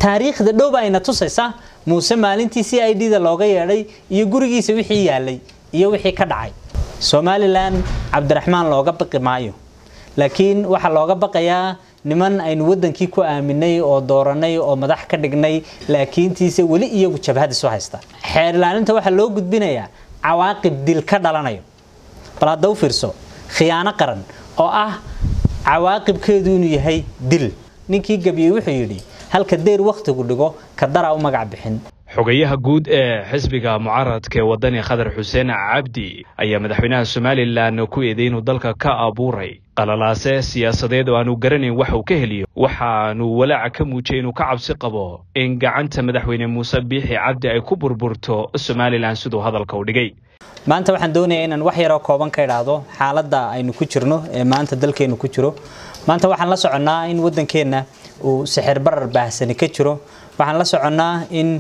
taariikhda dhowba ayna tusaysa muuse maalintii c i d da looga yeedhay iyo gurigiisa wixii yaalay iyo wixii ka dhacay somalilan cabdiraxmaan looga baqi maayo laakiin waxaa looga baqayaa niman aynu wadankii ku aaminay oo dooranay oo madax ka dhignay laakiintiise weli iyagu jabhad isu haysta xeer ilaalinta waxaa loo gudbinayaa cawaaqib dil ka dhalanayo bal hadda u fiirso khiyaano qaran oo ah cawaaqibkeedu inuu yahay dil ninkii gebiyey wuxuu yidhi halka deyr wakhtigu dhigo ka daraa u magac bixin xogayaha guud ee xisbiga mucaaradka ee wadani khadar xuseen cabdi ayaa madaxweynaha somalilan ku eeday inuu dalka ka abuuray qalalaase siyaasadeed oo aanu garanayn wax uu ka heliyo waxaanu walaaca ka muujiyay inuu ka cabsi qabo in gacanta madaxweyne muuse biixi cabdi ay ku burburto somalilan siduu hadalka u dhigay maanta waxaan doonayaa inaan wax yaroo kooban ka idhaahdo xaaladda aynu ku jirno ee maanta dalkeenu ku jiro maanta waxaan la soconnaa in waddankeenna uu sixir barar baahsani ka jiro waxaan la soconnaa in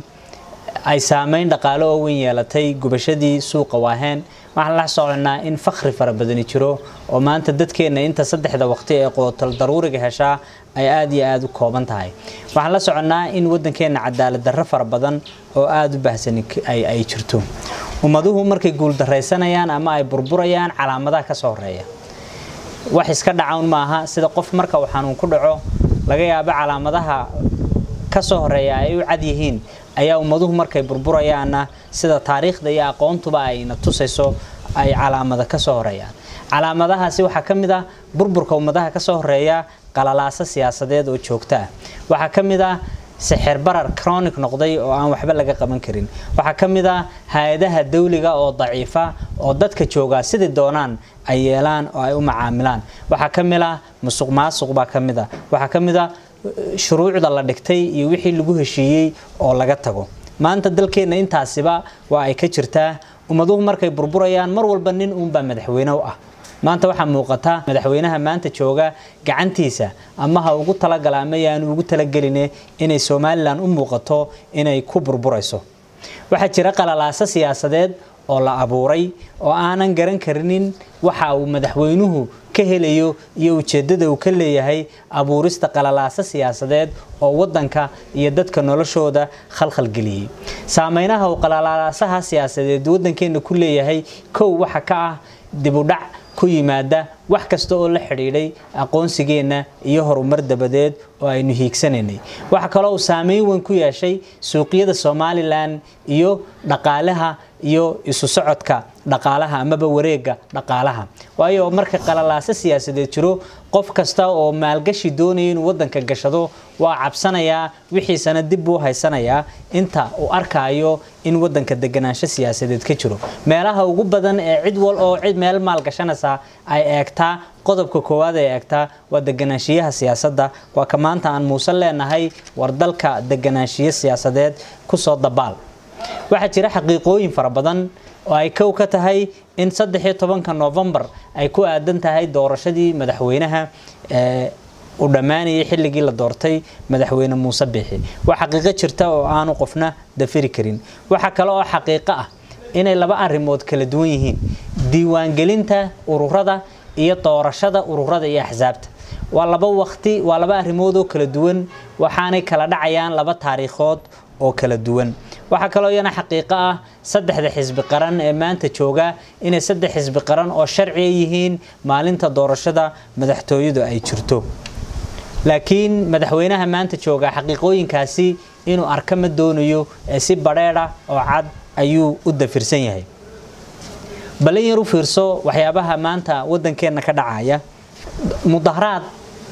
ay saameyn dhaqaale oo weyn yeelatay gubashadii suuqa waaheen waxaan la soconnaa in fakhri fara badani jiro oo maanta dadkeenna inta saddexda waqti ee qootal daruuriga heshaa ay aada iyo aada u kooban tahay waxaan la soconnaa in waddankeenna cadaalad darro fara badan oo aada u baahsani ay jirto ummaduhu markay guuldaraysanayaan ama ay burburayaan calaamadaha ka soo horeeya wax iska dhacawn maaha sida qof marka uu xanuun ku dhaco laga yaabo calaamadaha ka soo horeeya ay u cad yihiin ayaa ummaduhu markay burburayaanna sida taariikhda iyo aqoontuba ayna tusayso ay calaamada ka soo horeeyaan calaamadahaasi waxaa ka mid ah burburka ummadaha ka soo horeeya qalalaaso siyaasadeed oo joogto ah waxaa ka mid ah sixir barar chronic noqday oo aan waxba laga qaban karin waxaa ka mid ah hay-adaha dawliga oo daciifa oo dadka joogaa sidai doonaan ay yeelaan oo ay u macaamilaan waxaa ka mid ah musuq maasuq baa ka mid ah waxaa ka mid ah shuruucda la dhigtay iyo wixii lagu heshiiyey oo laga tago maanta dalkeenna intaasiba waa ay ka jirtaa ummaduhu markay burburayaan mar walba nin uunbaa madaxweyne u ah maanta waxaa muuqata madaxweynaha maanta jooga gacantiisa ama ha ugu talagala ama yaanu ugu talageline inay somalilan u muuqato inay ku burburayso waxaa jira qalalaaso siyaasadeed oo la abuuray oo aanan garan karinin waxa uu madaxweynuhu ka helayo iyo ujeeddada uu ka leeyahay abuurista qalalaaso siyaasadeed oo waddanka iyo dadka noloshooda khalkhalgeliyey saameynaha uu qalalaasaha siyaasadeed waddankeenna ku leeyahay kow waxa ka ah dibudhac ku yimaada wax kasta oo la xidhiidhay aqoonsigeenna iyo horumar dabadeed oo aynu hiigsanaynay waxa kaloo uu saameyn weyn ku yeeshay suuqyada somalilan iyo dhaqaalaha iyo isu socodka dhaqaalaha amaba wareega dhaqaalaha waayo marka qalalaaso siyaasadeed jiro qof kasta oo maalgashi doonaya inuu waddanka gashado waa cabsanayaa wixiisana dib buu haysanayaa inta uu arkaayo in waddanka deganaansho siyaasadeed ka jiro meelaha ugu badan ee cid wal oo cid meel maalgashanaysa ay eegtaa qodobka koowaad ay eegtaa waa deganaanshiyaha siyaasadda waa ka maanta aan muuse leenahay war dalka deganaanshiyo siyaasadeed kusoo dabaal waxaa jira xaqiiqooyin fara badan oo ay kow ka tahay in saddex iyo tobanka novembar ay ku aadan tahay doorashadii madaxweynaha uu dhammaanayay xilligii la doortay madaxweyne muuse biixi waa xaqiiqo jirta oo aanu qofna dafiri karin waxaa kale oo xaqiiqo ah inay laba arrimood kala duwan yihiin diiwaangelinta ururada iyo doorashada ururada iyo axsaabta waa laba waqti waa laba arrimood oo kala duwan waxaanay kala dhacayaan laba taariikhood oo kala duwan waxaa kaloo iyana xaqiiqo ah saddexda xisbi qaran ee maanta jooga inay saddex xisbi qaran oo sharciga yihiin maalinta doorashada madaxtooyadu ay jirto laakiin madaxweynaha maanta jooga xaqiiqooyinkaasi inuu arka ma doonayo ee si badheedha oo cad ayuu u dafirsan yahay ballan yar u fiirso waxyaabaha maanta waddankeenna ka dhacaya mudaharaad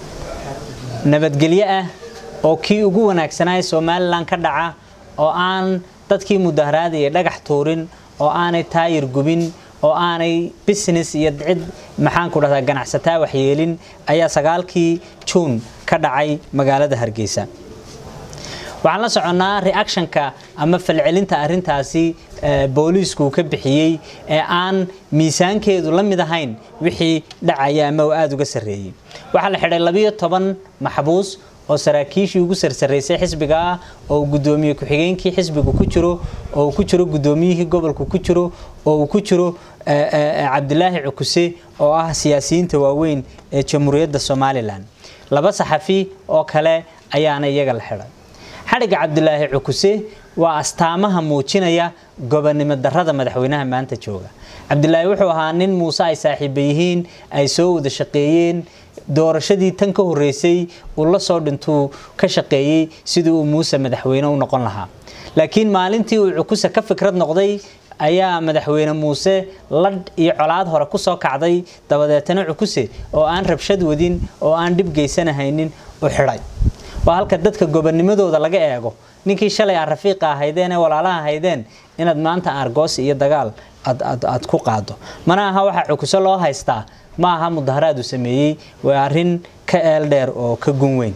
nabadgelyo ah oo kii ugu wanaagsanaa somalilan ka dhaca oo aan dadkii mudaharaadaya dhagax tuurin oo aanay taayir gubin oo aanay business iyo cid maxaanku dhahdaa ganacsataa waxyeelin ayaa sagaalkii juun ka dhacay magaalada hargeysa waxaan la soconnaa reactionka ama falcelinta arintaasi booliisku ka bixiyey ee aan miisaankeedu la mid ahayn wixii dhacaya ama uu aada uga sarreeyey waxaa la xidhay labiyo toban maxbuus oo saraakiishii ugu sarsaraysay xisbiga ah oo uu gudoomiye ku-xigeenkii xisbigu ku jiro oo uu ku jiro gudoomiyihii gobolku ku jiro oo uu ku jiro cabdilaahi cukuse oo ah siyaasiyiinta waaweyn ee jamhuuriyadda somalilan laba saxafi oo kale ayaana iyaga la xidhay xadhigga cabdilaahi cukuse waa astaamaha muujinaya gobonnimo darrada madaxweynaha maanta jooga cabdilaahi wuxuu ahaa nin muuse ay saaxiiba yihiin ay soo wada shaqeeyeen doorashadii tan ka horeysay uu la soo dhintuu ka shaqeeyey sidii uu muuse madaxweyne u noqon lahaa laakiin maalintii uu cukuse ka fikrad noqday ayaa madaxweyne muuse ladh iyo colaad hore kusoo kacday dabadeetana cukuse oo aan rabshad wadin oo aan dhib geysanahaynin u xidhay waa halka dadka gobonnimadooda laga eego ninkii shalay aad rafiiqa ahaydeen ee walaalaha ahaydeen inaad maanta argoos iyo dagaal aad ku qaado mana aha waxaa cukuse loo haystaa ma aha mudaharaad uu sameeyey waa arrin ka eel dheer oo ka gun weyn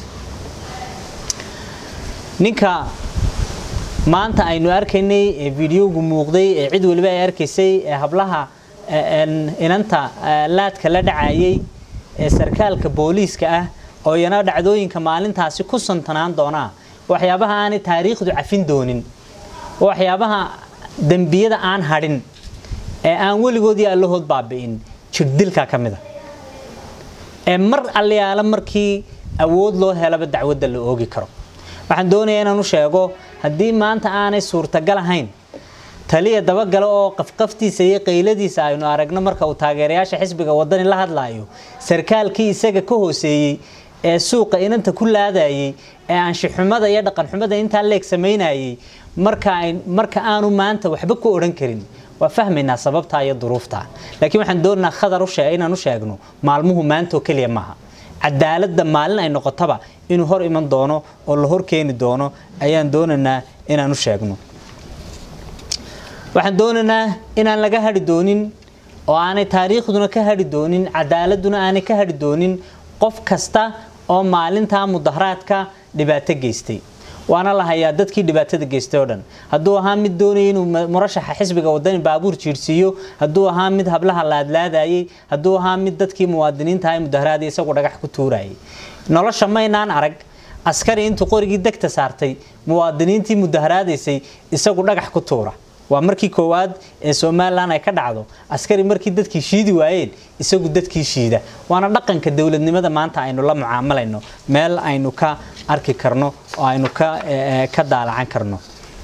ninka maanta aynu arkaynay ee videogu muuqday ee cid waliba ay arkaysay ee hablaha inanta laadka la dhacayay ee sarkaalka booliiska ah oo iyana dhacdooyinka maalintaasi ku santanaan doonaa waxyaabaha aanay taariikhdu cafin doonin waxyaabaha dembiyada aan hadhin ee aan weligoodii allahood baabi'in jirdilka ka mida ee mar allayaala markii awood loo helaba dacwadda la oogi karo waxaan doonayaa inaan u sheego haddii maanta aanay suurtagal ahayn taliya dabagale oo qafqaftiisa iyo qayladiisa aynu aragno marka uu taageerayaasha xisbiga wadani la hadlaayo sarkaalkii isaga ka hooseeyey ee suuqa inanta ku laadayey ee aanshixumada iyo dhaqanxumada intaa leeg samaynayey marka aanu maanta waxba ku odhan karin waa fahmaynaa sababtaa iyo duruuftaa laakiin waxaan doonaynaa khadar inaan u sheegno maalmuhu maantaoo keliya maaha cadaaladda maalin ay noqotaba inuu hor iman doono oo la hor keeni doono ayaan doonaynaa inaan u sheegno waxaan doonaynaa inaan laga hadhi doonin oo aanay taariikhduna ka hadhi doonin cadaaladuna aanay ka hadhi doonin qof kasta oo maalintaa mudaharaadka dhibaato geystay waana la hayaa dadkii dhibaatada geystay oo dhan hadduu ahaa mid doonaya inuu murashaxa xisbiga wadani baabuur jiirsiiyo hadduu ahaa mid hablaha laadlaadayay hadduu ahaa mid dadkii muwaadiniinta ah mudaharaadii isagu dhagax ku tuurayay nolosha maynaan arag askari intuu qorigii degta saartay muwaadiniintii mudaharaadaysay isagu dhagax ku tuura waa markii koowaad ee somalilan ay ka dhacdo askari markii dadkii shiidi waayeen isagu dadkii shiida waana dhaqanka dowladnimada maanta aynu la mucaamalayno meel aynu ka arki karno oo aynu ka daalacan karno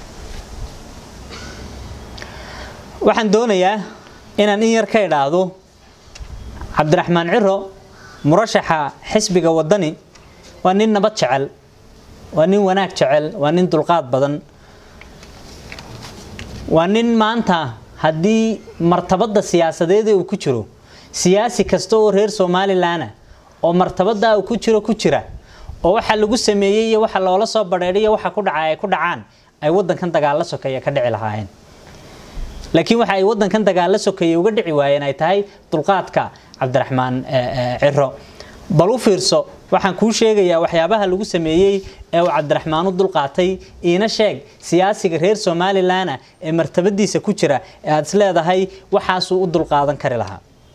waxaan doonayaa inaan in yar ka idhaahdo cabdiraxmaan ciro murashaxa xisbiga wadani waa nin nabad jecel waa nin wanaag jecel waa nin dulqaad badan waa nin maanta haddii martabada siyaasadeeda uu ku jiro siyaasi kasta oo reer somalilan oo martabada uu ku jiro ku jira oo waxa lagu sameeyey iyo waxa loola soo badheedhay iyo waxa ku dhaca ay ku dhacaan ay wadankan dagaalla sokeeya ka dhici lahaayeen laakiin waxa ay wadankan dagaalla sokeeya uga dhici waayeen ay tahay dulqaadka cabdiraxmaan ciro bal u fiirso waxaan kuu sheegayaa waxyaabaha lagu sameeyey ee uu cabdiraxmaan u dulqaatay iina sheeg siyaasiga reer somalilan ee martabadiisa ku jira ee aada is leedahay waxaasuu u dulqaadan kari lahaa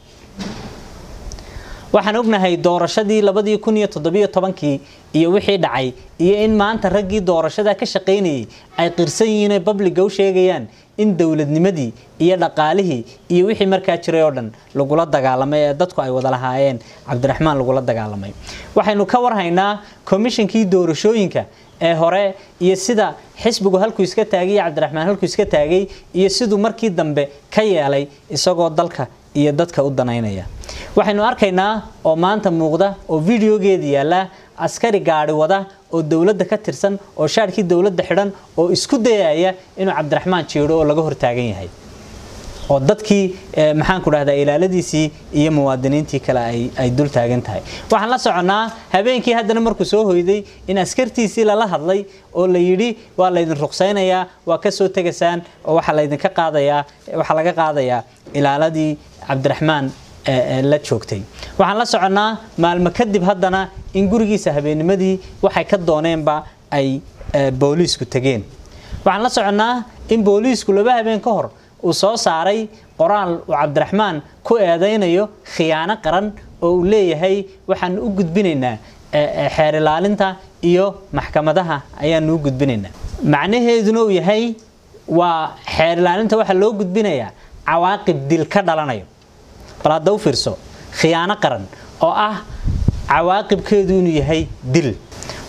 waxaan ognahay doorashadii labadii kun iyo toddobiyo tobankii iyo wixii dhacay iyo in maanta raggii doorashada ka shaqaynayay ay qirsan yihiin oy babliga u sheegayaan in dowladnimadii iyo dhaqaalihii iyo wixii markaa jiray oo dhan lagula dagaalamay ee dadku ay wada lahaayeen cabdiraxmaan lagula dagaalamay waxaynu ka warhaynaa komishinkii doorashooyinka ee hore iyo sida xisbigu halkuu iska taagay iyo cabdiraxmaan halkuu iska taagay iyo siduu markii dambe ka yeelay isagoo dalka iyo dadka u danaynaya waxaynu arkaynaa oo maanta muuqda oo videogeeda yaalla askari gaadhi wada oo dowladda ka tirsan oo shaarkii dowladda xidhan oo isku dayaya inuu cabdiraxmaan jiidho oo laga hortaagan yahay oo dadkii maxaan ku dhahdaa ilaaladiisii iyo muwaadiniintii kale ay dul taagan tahay waxaan la soconnaa habeenkii haddana markuu soo hoyday in askartiisii lala hadlay oo la yidhi waa laydin ruqsaynayaa waa ka soo tegaysaan oo waxaa laydinka qaadayaa waxaa laga qaadayaa ilaaladii cabdiraxmaan la joogtay waxaan la soconnaa maalmo kadib haddana in gurigiisa habeennimadii waxay ka dooneenba ay booliisku tegeen waxaan la soconnaa in booliisku laba habeen ka hor uu soo saaray qoraal uu cabdiraxmaan ku eedaynayo khiyaano qaran oo uu leeyahay waxaanu u gudbinaynaa xeer ilaalinta iyo maxkamadaha ayaanu u gudbinaynaa macnaheeduna uu yahay waa xeer ilaalinta waxaa loo gudbinayaa cawaaqib dil ka dhalanayo bal hadda u fiirso khiyaano qaran oo ah cawaaqibkeedu inuu yahay dil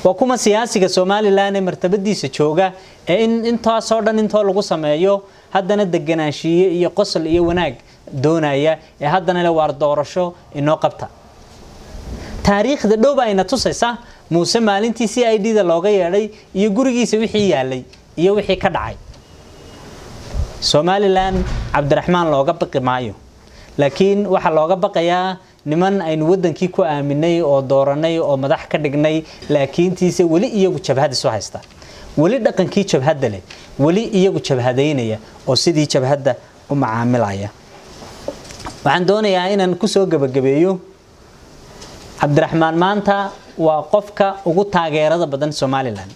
waa kuma siyaasiga somalilan ee martabadiisa jooga ee in intaasoo dhan intoo lagu sameeyo haddana deganaanshiiye iyo qosol iyo wanaag doonaya ee haddana le waar doorasho inoo qabta taariikhda dhowba ayna tusaysa muuse maalintii c i d da looga yeedhay iyo gurigiisa wixii yaalay iyo wixii ka dhacay somalilan cabdiraxmaan looga baqi maayo laakiin waxaa looga baqayaa niman aynu wadankii ku aaminay oo dooranay oo madax ka dhignay laakiintiise weli iyagu jabhad isu haysta weli dhaqankii jabhadda leh weli iyagu jabhadaynaya oo sidii jabhadda u macaamilaya waxaan doonayaa inaan kusoo gebagabeeyo cabdiraxmaan maanta waa qofka ugu taageerada badan somalilan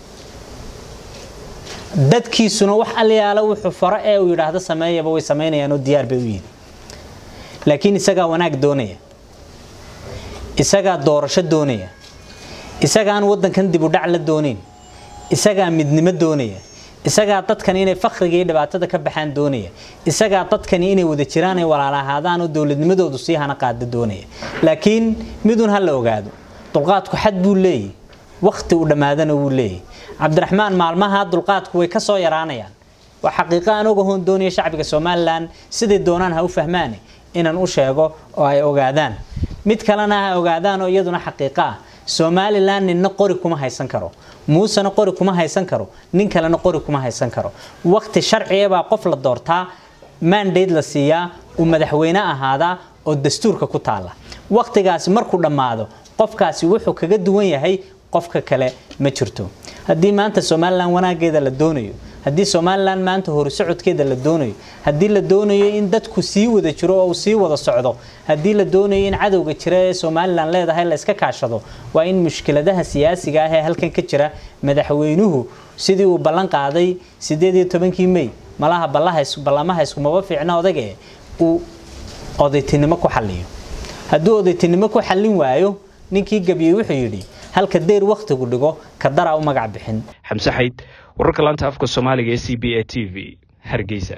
dadkiisuna wax alyaala wuxuu faro ee uu yidhaahdo sameeyaba way samaynayaan oo diyaar bay u yihin laakiin isagaa wanaag doonaya isagaa doorasho doonaya isagaan wadankan dib u dhac la doonayn isagaa midnimo doonaya isagaa dadkani inay fakriga iyo dhibaatada ka baxaan doonaya isagaa dadkani inay wada jiraan ay walaalahaadaan oo dowladnimadoodu sii hana qaada doonaya laakiin midun ha la ogaado dulqaadku xad buu leeyahy wakti uu dhammaadana wuu leeyahy cabdiraxmaan maalmaha dulqaadku way ka soo yaraanayaan waa xaqiiqo aan ogahoon doonaya shacbiga somalilan siday doonaan ha u fahmaane inaan u sheego oo ay ogaadaan mid kalena ha ogaadaan oo iyaduna xaqiiqo ah somalilan ninna qori kuma haysan karo muusena qori kuma haysan karo nin kalena qori kuma haysan karo wakti sharcigabaa qof la doortaa mandate la siiyaa uu madaxweyne ahaadaa oo dastuurka ku taala waktigaasi markuu dhammaado qofkaasi wuxuu kaga duwan yahay qofka kale ma jirto haddii maanta somalilan wanaageeda la doonayo haddii somalilan maanta horisocodkeeda la doonayo haddii la doonayo in dadku sii wada jiro oo uu sii wada socdo haddii la doonayo in cadowga jira ee somalilan leedahay la iska kaashado waa in mushkiladaha siyaasiga ah ee halkan ka jira madaxweynuhu sidii uu ballan qaaday sideed iyo tobankii may malaha ballamaha iskumaba fiicna odaga uu odaytinimo ku xaliyo hadduu odaytinimo ku xallin waayo ninkii gabiyey wuxuu yidhi halka deyr wakhtigu dhigo ka daraa u magac bixin xamse xayd wararka laanta afka soomaaliga ee c b a t v hargeysa